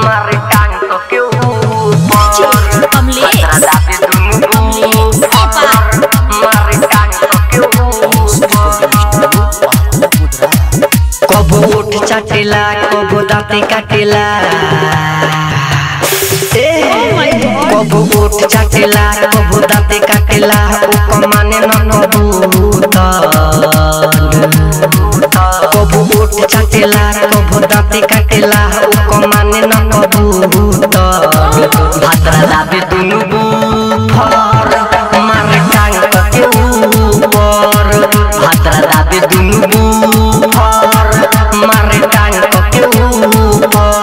मारे टांग तो के ऊपर कमलेश दाबे दुनु कमलेश ऊपर मारे टांग तो के ऊपर कबो ओठ चाटेला कबो दाँते काटेला ए कबो ओठ चाटेला कबो दाँते काटेला ओ कमाने न कबूतर कबो ओठ चाटेला कबो दाँते काटेला ओ कमाने न कबूतर भाद्रा दाबे दुनु बुफर मारे टांग के ऊपर भाद्रा दाबे दुनु बुफर मारे टांग के ऊपर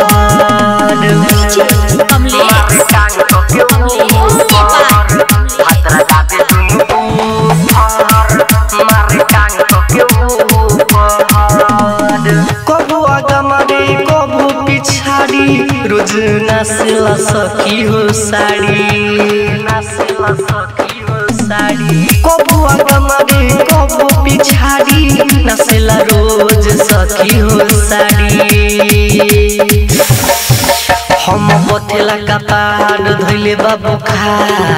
कमलेश मारे टांग के ऊपर भाद्रा दाबे दुनु बुफर मारे टांग के ऊपर कबू आगा मारे कबू पिछाड़ी रोज नाचला सखी हो साड़ी नाचला सखी हो साड़ी कबू आगा मारे कबू पिछाड़ी नाचला रोज सखी हो साड़ी हम बथेला कपार धैले बाबू खा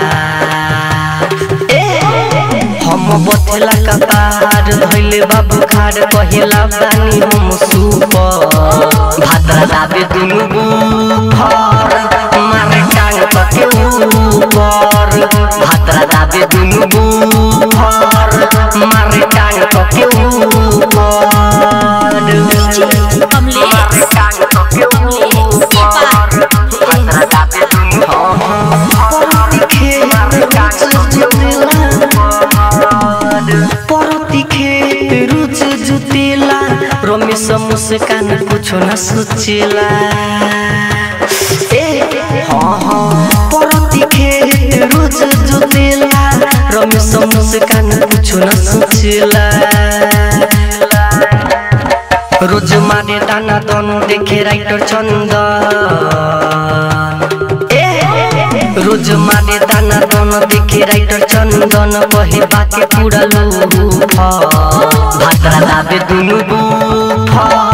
हम बथेला कपार धैले बाबू खाड़ कहेला बानी हम सुपर भाद्रा दाबे दुनु बुफर मारे टांग के ऊपर भाद्रा दाबे दुनु बुफर मारे टांग के ऊपर कमलेश मारे टांग के ऊपर भाद्रा दाबे दुनु परती खेत रुच जुतेला रमेश मुस्कान कुछो न सोचेला ए हाँ हाँ परती खेत रुच जुतेला रमेश मुस्कान कुछो न सोचेला रोज मारे दाना दन देखे राइटर चंदन रोज मारे दाना दन देखे राइटर चंदन कहे बाके पूरा लूफा भाद्रा दाबे दुनु बुफा